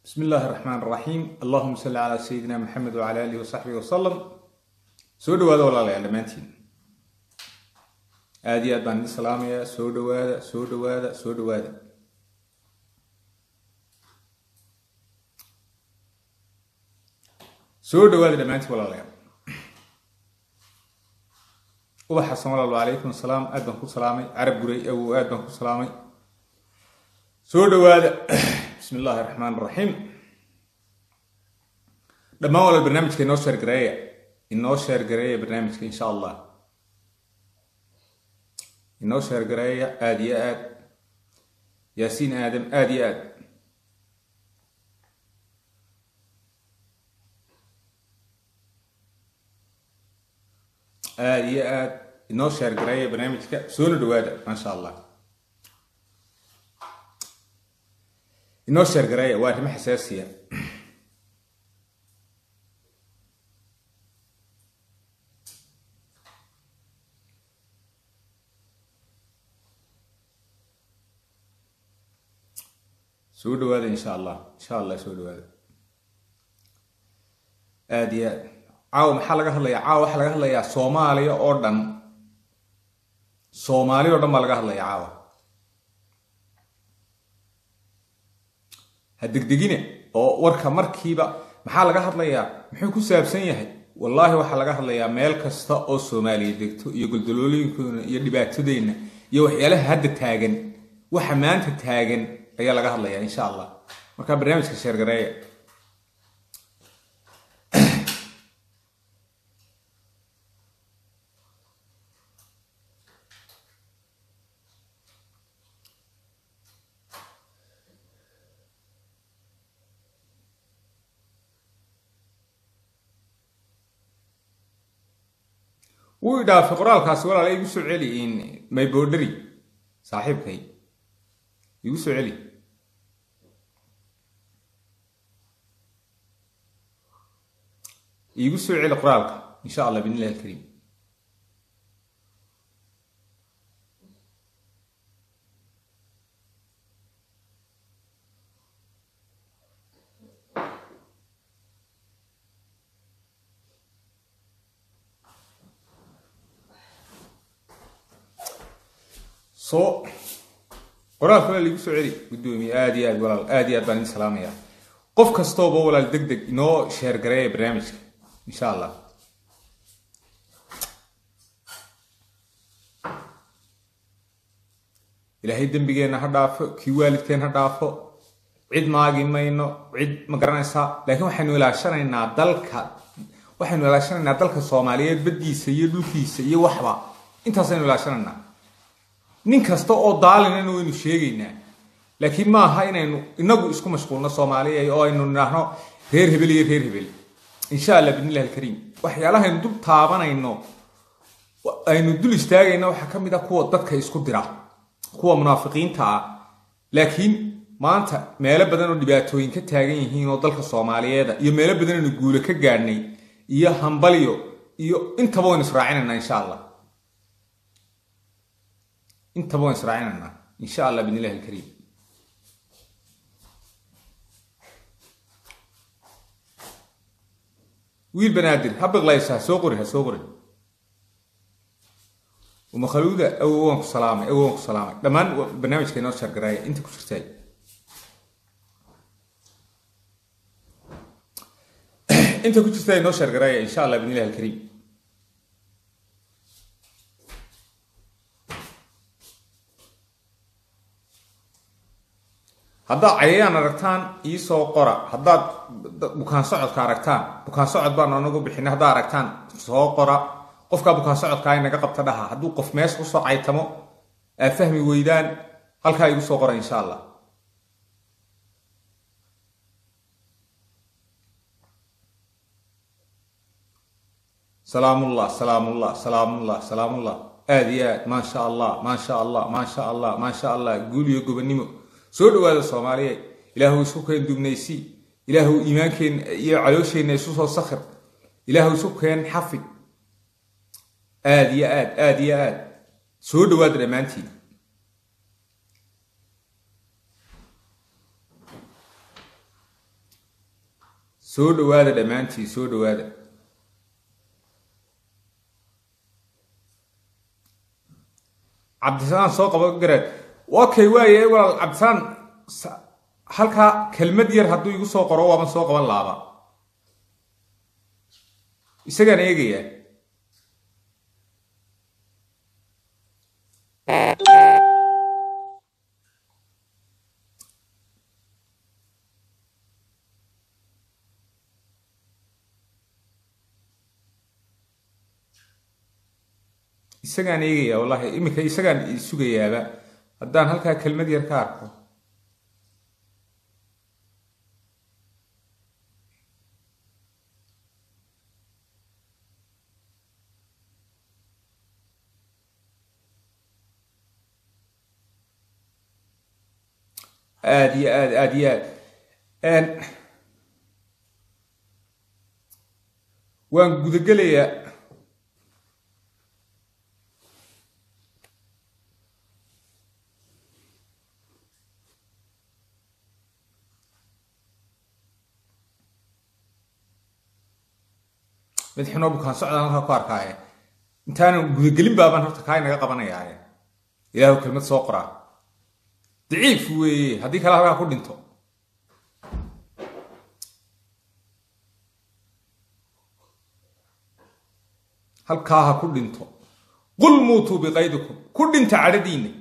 bismi illaahi raxmaan raxiim allahuma salli calaa sayidina maxamed wacala alihi wasaxbihi wasalam soo dhawaada walaalayaal dhammaantiin aada iyo aad baan idin salaamayaa soo dhawaada soo dhawaada soo dhawaada soo dhawaada dhammaantiin walaalayaal ubax xasan walaal wacalaykum asalaam aad baan ku salaamay carab guray awow aad baan ku salaamay soo dhawaada bismi illaahi raxmaan raxiim dhammaan walaal barnaamijka inoo sheergareeya inoo sheergareeya barnaamijka insha allah inoo sheergareeya aada iyo aad yaasiin aadam aada iyo aad aada iyo aad inoo sheergareeya barnaamijka soona dhawaada maasha allah inoo sheergareeya waa arrimo xasaasiya soo dhawaada insha allah insha allah soo dhawaada aada iyo aad caawa maxaa laga hadlayaa caawa waxaa laga hadlayaa soomaaliya oo dhan soomaaliya oo dhan baa laga hadlaya caawa ha degdegine oo warka markiiba maxaa laga hadlayaa muxuu ku saabsan yahay wallaahi waxaa laga hadlayaa meel kasta oo soomaaliya degto iyo goldaloolooyinkoona iyo dhibaatadeenna iyo waxyaalaha hadda taagan waxa maanta taagan ayaa laga hadlayaa insha allah markaa barnaamijka sheergareeya wuu idhaafay qoraalkaasi walaala igu soo celi maybodheri saaxiibkay igu soo celi iigu soo celi qoraalka insha allah bidn illahi alkariim so qoraalka walaal igu soo celi guddoomiye aada iyo aad walaal aada iyo aad baan idin salaamayaa qof kastooba walaal deg deg inoo sheergareeya barnaamijka insha allah ilaahay dembigeenna ha dhaafo kii waalidkeen ha dhaafo cid maagi mayno cid ma garanaysaa laakiin waxaynu ilaashanaynaa dalka waxaynu ilaashanaynaa dalka soomaaliyeed baddiisa iyo dhulkiisa iyo waxba intaasaynu ilaashanaynaa nin kasta oo daalinana waynu sheegaynaa laakiin maaha inaynu inagu isku mashquulno soomaaliya oo aynu nidhaahno reer hebel iyo reer hebel insha allah bidnillahi alkariim waxyaalahaynu dul taabanayno aynu dul istaagayno waxaa ka mid ah kuwa dadka isku dira kuwa munaafiqiinta ah laakiin maanta meelo badan oo dhibaatooyin ka taagan yihiin oo dalka soomaaliyeeda iyo meelo badan aynu guule ka gaadhnay iyo hambalyo iyo intaba waynu israacinaynaa insha allah intaba waan israacinaynaa insha allah bidn illahi alkariim wiil banaadir ha biqlaysa ha soo qori ha soo qori umakhaluuda awow waan ku salaamay awow waan ku salaamay dhammaan barnaamijka inoo sheergaraaya inta ku jirtaay inta ku jirta inoo sheergaraaya insha allah bidn illahi alkariim haddaad cayayaan aragtaan iisoo qora haddaad bukaan socodka aragtaan bukaan socod baan anagu bixina haddaad aragtaan soo qora qofkaa bukaan socodkaa inaga qabta dhaha hadduu qof meesha kusoo caytamo aad fahmi weydaan halkaa igu soo qora insha allah salaamullah salaamullah salaamullah salaamullah aada iyo aad maasha allah maasha allah maasha allah maasha allah guuliyo gobonnimo soo dhawaada soomaaliya ilaahu isu keen dubnaysi ilaahu iimaankeenna iyo caloosheenna isu soo sakhir ilaahu isu keen xafid aada iyo aad aada iyo aad soo dhawaada dhammaantiin soo dhawaada dhammaantiin soo dhawaada cabdisalaan soo qabo garaad okay waaye walaal cabdisalaan halkaa kelmad yar hadduu igu soo qoro waaban soo qaban laaba isagaan eegayaa isagaan eegayaa wallahi iminka isagaan sugayaaba haddaan halkaa kelmad yar ka arko aada iyo aad aada iyo aad waan gudagelayaa madaxinoo bukaan socdaan halkaa ku arkaaye intaanan gudagelin baabaan horta kaa inaga qabanayaaye ilaahu kelmad soo qoraa daciif weeye haddii kale halkaa ku dhinto halkaa ha ku dhinto qul muutuu biqaydikum ku dhinta cadhadiinna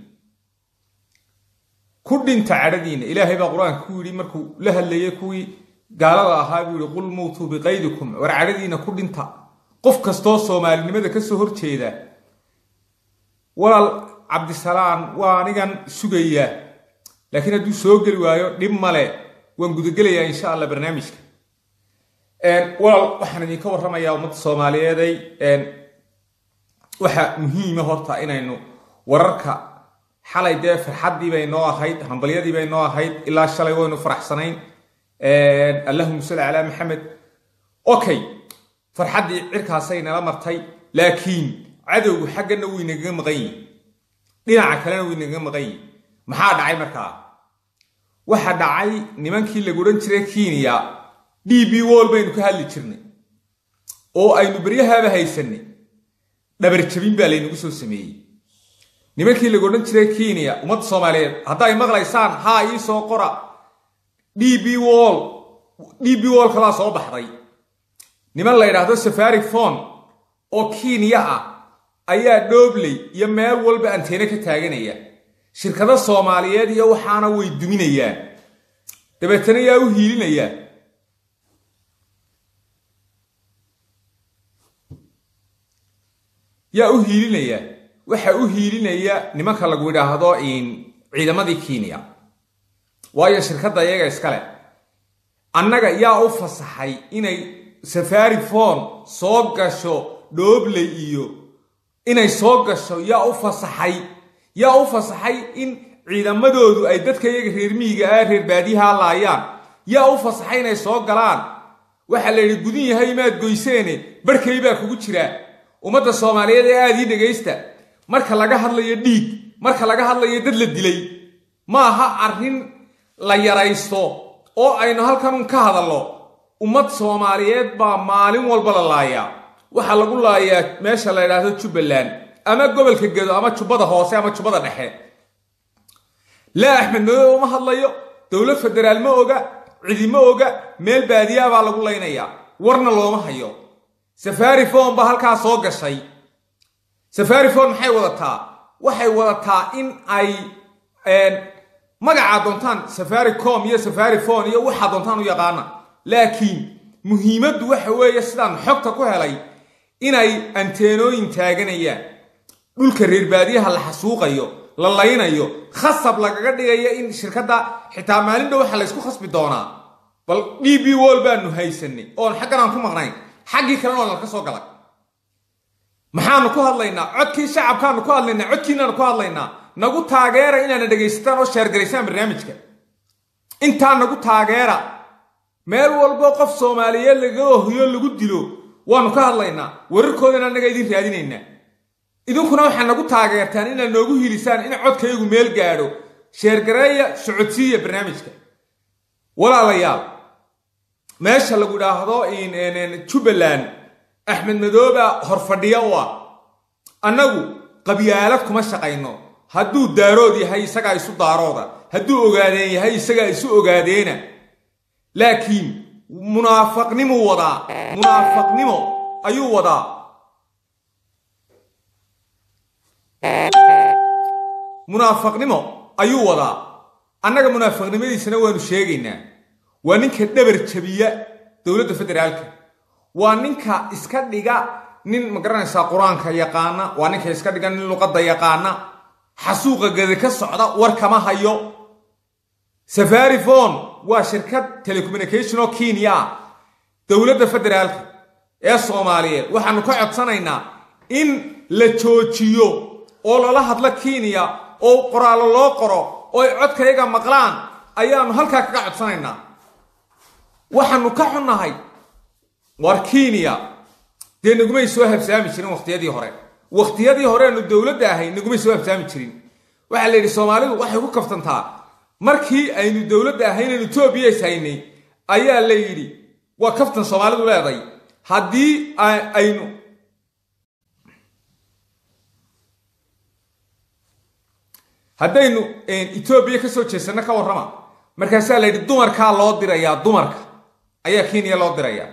ku dhinta cadhadiinna ilaahay baa qur-aanka ku yidhi markuu la hadlayay kuwii gaalada ahaa buu yihi qul muutuu biqaydikum war cadhadiinna ku dhinta qof kastoo soomaalinimada ka soo horjeeda walaal cabdisalaan waa anigan sugayaa laakiin hadduu soo geli waayo dhib male waan gudagelayaa insha allah barnaamijka walaal waxaan idinka warramayaa ummadda soomaaliyeeday waxa muhiima horta inaynu wararka xalay dee farxaddii bay noo ahayd hambalyadii bay noo ahayd ilaa shalay waynu faraxsanayn allahuma salli calaa maxamed okay farxaddii cirkaasay nala martay laakiin cadowgu xaggana wuu inagaga maqan yihin dhinaca kalena wuu inagaga maqan yihin maxaa dhacay markaa waxa dhacay nimankii lagu odhan jiray kenya d b wall baynu ka hadli jirnay oo aynu beryahaaba haysanay dhabarjabin baa laynagu soo sameeyey nimankii lagu odhan jiray kenya ummadda soomaaliyeed hadday maqlaysaan haa ii soo qora d b wall d b wall kalaa soo baxday niman la yidhaahdo safari phone oo kenya ah ayaa dhoobley iyo meel walba anteene ka taaganaya shirkado soomaaliyeed iyo waxaana way duminayaan dabeetana yaa u hiilinaya yaa u hiilinaya waxa u hiilinaya nimanka lagu yidhaahdo ciidamadii kenya waayo shirkadda iyaga iskale annaga yaa u fasaxay inay safari phone soo gasho dhoobley iyo inay soo gasho yaa u fasaxay yaa u fasaxay in ciidamadoodu ay dadka iyaga reer miyiga ah reer baadiyaha laayaan yaa u fasaxay inay soo galaan waxaa la yidhi gudin yahay maad goyseene barhkay baa kugu jiraa ummadda soomaaliyeed ee aada ii dhegaysta marka laga hadlayo dhiig marka laga hadlayo dad la dilay ma aha arrin la yaraysto oo aynu halkanun ka hadallo ummad soomaaliyeed baa maalin walba la laayaa waxaa lagu laayaa meesha la yidhaahdo jubbaland ama gobolka gedo ama jubbada hoose ama jubbada dhexe laa axmed madobe uma hadlayo dowlad federaal ma oga cidi ma oga meel baadiyaa baa lagu laynayaa warna looma hayo safari phone baa halkaa soo gashay safari phone maxay wadataa waxay wadataa in ay magacaa doontaan safari com iyo safari phone iyo waxaa doontaan u yaqaana laakiin muhiimaddu waxa weeye sidaan xogta ku helay inay anteenooyin taaganayaan dhulka reer baadiyaha la xasuuqayo la laynayo khasab lagaga dhigayo in shirkadda xitaa maalin dhow waxa laysku khasbi doonaa bal d b wall baanu haysanay oon xaggan aan ku maqnayn xaggii kalena oo nalka soo galay maxaanu ku hadlaynaa codkii shacabkaanu ku hadlaynaa codkiinaanu ku hadlaynaa nagu taageera inaana dhegaysataan oo sheergaraysaan barnaamijka intaa nagu taageera meel walbo qof soomaaliyeed laga ohiyo lagu dilo waanu ka hadlaynaa wararkoodana annaga idin raadinaynaa idinkuna waxaa nagu taageertaan inaad noogu hilisaan in codkaygu meel gaadho sheergareeya socodsiiya barnaamijka walaalayaal meesha lagu idhaahdo jubbaland axmed madooba horfadhiya u ah annagu qabyaalad kuma shaqayno hadduu daarood yahay isagaa isu daarooda hadduu ogaadeen yahay isagaa isu ogaadeena laakiin munaafaqnimuu wadaa munaafaqnimo ayuu wadaa munaafaqnimo ayuu wadaa annaga munaafaqnimadiisana waanu sheegaynaa waa ninka dhabar jabiya dowladda federaalka waa ninka iska dhiga nin magaranaysaa qur-aanka yaqaana waa ninka iska dhiga nin luqadda yaqaana xasuuqa gada ka socda war kama hayo safarifon waa shirkad telecommunication oo kenya ah dowladda federaalka ee soomaaliyeed waxaanu ka codsanaynaa in la joojiyo oo lala hadlo kenya oo qoraallo loo qoro oo ay codkayaga maqlaan ayaanu halkaa kaga codsanaynaa waxaanu ka xunnahay war kenya dee nagumay soo habsaami jirin wakhtiyadii hore wakhtiyadii horeanu dowladda ahay nagumay soo habsaami jirin waxaa la yidhi soomaalidu waxay ku kaftantaa markii aynu dowladda ahaynaynu etoobiya is haynay ayaa la yidhi waa kaftan soomaalidu leeday haddii aynu haddaynu etoobiya kasoo jeesanno ka warrama markaasaa la yidhi dumarkaa loo dirayaa dumarka ayaa kenya loo dirayaa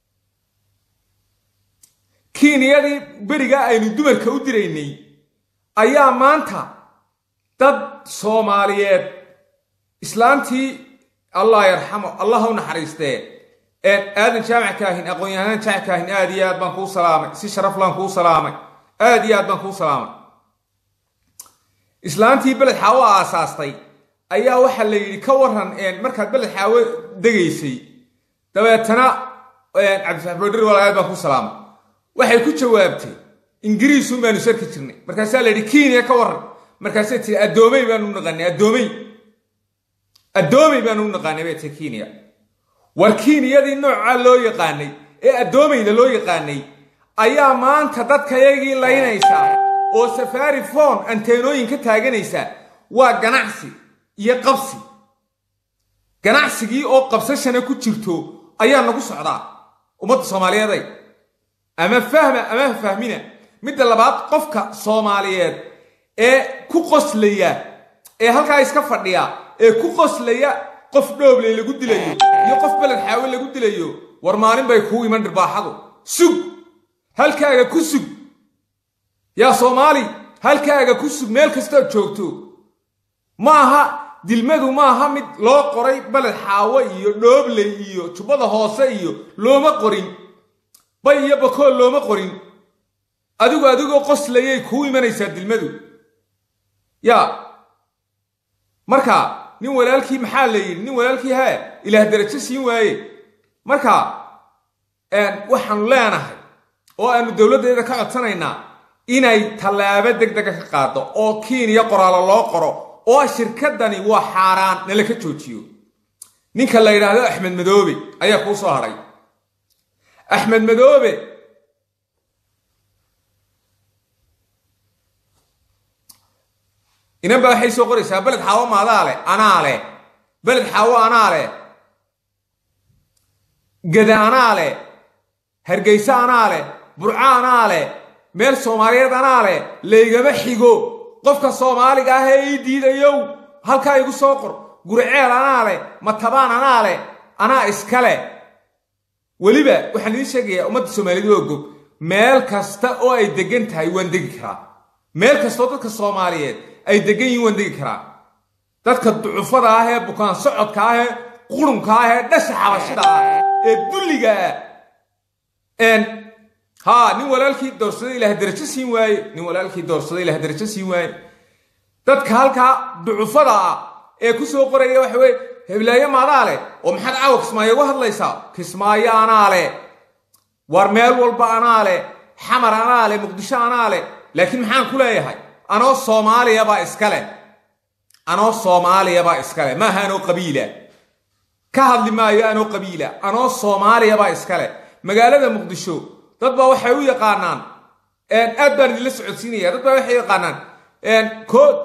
kenyadii berigaa aynu dumarka u diraynay ayaa maanta dad soomaaliyeed islaantii allah yarxamo allah u naxariistee aadan jaamac kaahin aqoon-yahanaan jaamac kaahin aad iyo aad baan kuu salaamay si sharaflaan kuu salaamay aad iyo aad baan kuu salaamay islaantii beled xaawo aasaastay ayaa waxaa la yidhi ka waran markaad beled xaawo degaysay dabeetana cabdifax boodhir wal aad baan kuu salaamay waxay ku jawaabtay ingiriisun baanu sarki jirnay markaasaa la yidhi kenya ka waran markaasay tii addoomey baanu u naqaanay addoomey addoomey baanu u naqaanay bay tii kenya war kenyadii noocaa loo yaqaanay ee addoomayda loo yaqaanay ayaa maanta dadkayagii laynaysaa oo safari fon anteenooyin ka taaganaysa waa ganacsi iyo qabsi ganacsigii oo qabsashana ku jirto ayaa nagu socdaa ummadda soomaaliyeeday ama fahma ama fahmina midda labaad qofka soomaaliyeed ee ku qoslaya ee halkaa iska fadhiya ee ku qoslaya qof dhoobley lagu dilayo iyo qof beled xaawe lagu dilayo war maalin bay kuu iman dhirbaaxadu sug halkaaga ku sug yaa soomaali halkaaga ku sug meel kastood joogto ma aha dilmadu maaha mid loo qoray beled xaawo iyo dhoobley iyo jubbada hoose iyo looma qorin bay iyo bakool looma qorin adigu adigoo qoslayay kuu imanaysaa dilmadu yaa marka nin walaalkii maxaa la yidhi nin walaalkii hee ilaah darajo siin waaye marka waxaanu leenahay oo aanu dowladdeeda ka codsanaynaa inay tallaabo deg dega ka qaado oo kenya qoraalo loo qoro oo shirkadani waa xaaraan nala ka joojiyo ninka la yidhaahdo axmed madoobe ayaa kuu soo hadhay axmed madoobe inan baa waxay soo qoraysaa beled xaawo maadaa leh anaa leh beled xaawo anaa leh gada anaa leh hargayse anaa leh burco anaa leh meel soomaaliyeed anaa leh laygama xigo qofka soomaaliga ah ee ii diidayow halkaa igu soo qor gurceel anaa leh matabaan anaa leh anaa iska leh weliba waxaan idiin sheegayaa ummadda soomaaliyed oo gog meel kasta oo ay degan tahay waan degi karaa meel kastaoo dadka soomaaliyeed ay degan yihiin waan degi karaa dadka ducufada ah ee bukaan socodka ah ee qurunka ah ee dhasha xabashida ah ee dulliga ah haa nin walaalkii doorsada ilaah darajo siin waaye nin walaalkii doorsada ilaah darajo siin waaye dadka halkaa ducufada ah ee ku soo qoraya waxa weye heblaayo maadaa leh oo maxaad caawa kismaayo uga hadlaysaa kismaayo anaa leh war meel walba anaa leh xamar anaa leh muqdisho anaa leh laakiin maxaan ku leeyahay anoo soomaaliyabaa iska leh anoo soomaaliyabaa iska leh maaha anoo qabiila ka hadli maayo anoo qabiila anoo soomaaliyabaa iska leh magaalada muqdisho dad baa waxay u yaqaanaan aad baan idinla socodsiinaya dad baa waxay u yaqaanaan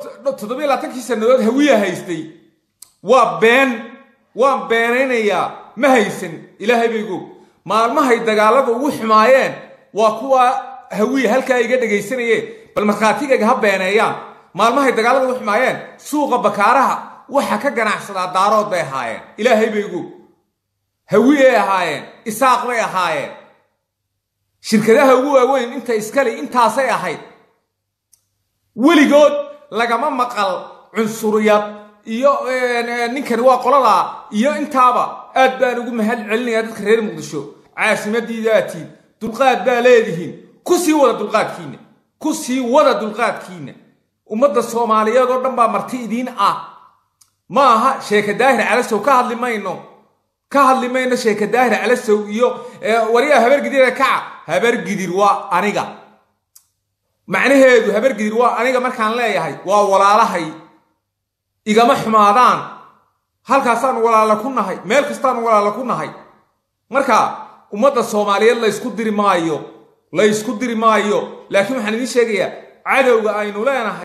toddobiyo labaatankii sannadood hawiya haystay waa been waan beenaynayaa ma haysan ilaahay baygoog maalmahay dagaalada ugu xumaayeen waa kuwa hawiye halkaa iga dhegaysanayeen bal markhaatigayga ha beeneeyaan maalmahay dagaalada ugu xumaayeen suuqa bakaaraha waxa ka ganacsadaa daarood bay ahaayeen ilaahay baygoog hawiyey ahaayeen isaaq bay ahaayeen shirkadaha ugu waaweyn inta iskale intaasay ahayd weligood lagama maqal cunsuriyad iyo ninkani waa qoladaa iyo intaaba aad baan ugu mahad celinayaa dadka reer muqdisho caasimadiidaatiin dulqaad baa leedihiin ku sii wada dulqaadkiina ku sii wada dulqaadkiina ummadda soomaaliyeed oo dhan baa marti idiin ah ma aha sheeka daahir calasow ka hadli mayno ka hadli mayno sheeka daahir calasow iyo wariyaa habargidir kaca habargidir waa aniga macnaheedu habargidir waa aniga markaan leeyahay waa walaalahay igama xumaadaan halkaasaan walaala ku nahay meel kastaan walaala ku nahay marka ummadda soomaaliyeed laysku diri maayo laysku diri maayo laakiin waxaan idiin sheegayaa cadowga aynu leenahay